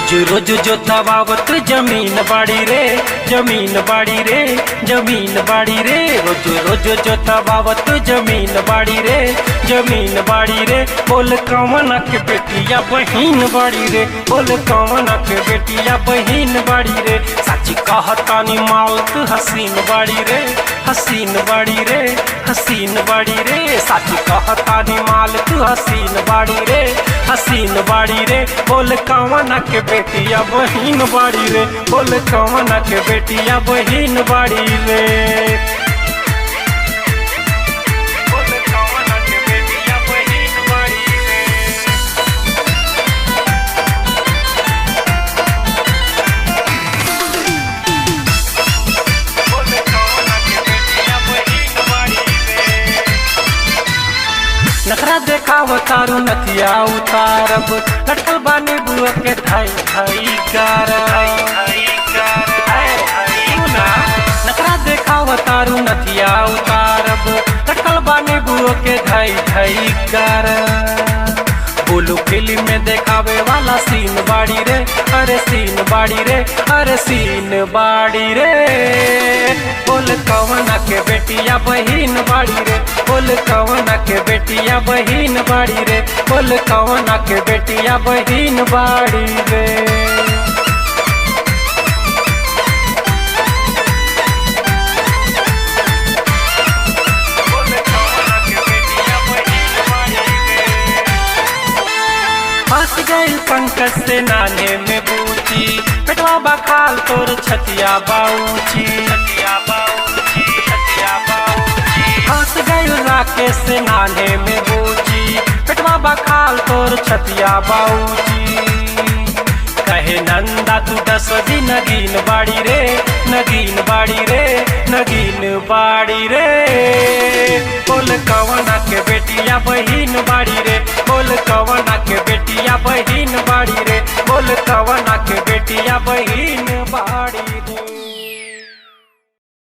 रोज रोज जोतवावत जमीन बाड़ी रे जमीन बाड़ी रे जमीन बाड़ी रे रोज रोज जोतवावत जमीन बाड़ी रे जमीन बाड़ी रे बोल कवन के बेटिया बहिन बाड़ी रे बोल कवन के बेटिया बहिन बाड़ी रे सच कहतानी मालत हसीन बाड़ी रे हसीन बाड़ी रे हसीन बाड़ी रे सच कहतानी मालत हसीन बाड़ी रे हसीन बाड़ी रे बोल कवन के बेटिया बहिन बाड़ी रे बोल कवन के बेटिया बहिन बाड़ी रे बोल कवन के बेटिया बहिन बाड़ी रे बोल कवन के बेटिया बहिन बाड़ी रे नखरा देखाव तारू नथिया उतारब लटकल बानी बुआ के धाई धाई कर नखरा देखाव तारू नथिया उतारब लटकल बानी बुआ के धाई धाई कर बोलो फिल्म में देखावे वाला सीन बाड़ी रे अरे सीन बाड़ी रे अरे सीन बाड़ी रे बोल कवना के बेटिया बहिन बाड़ी रे बोल कवना के बेटिया बहिन बाड़ी रे बोल कवना के बेटिया बहिन बाड़ी रे बोल कवना के बेटिया बहिन बाड़ी रे फंस गई पंकज से नाने में बूची पेटवा बखाल तोर छतिया बाऊची छतिया बाऊची छतिया बाऊची फंस गई राकेश से नाने में बूची पेटवा बखाल तोर छतिया बाऊची कहे नंदा तू दस दिन नगीन बाड़ी रे नगीन बाड़ी रे नगीन बाड़ी रे बोल कवना के बेटिया बहिन बाड़ी रे बोल कवना के बेटिया बहिन बाड़ी रे बोल कवना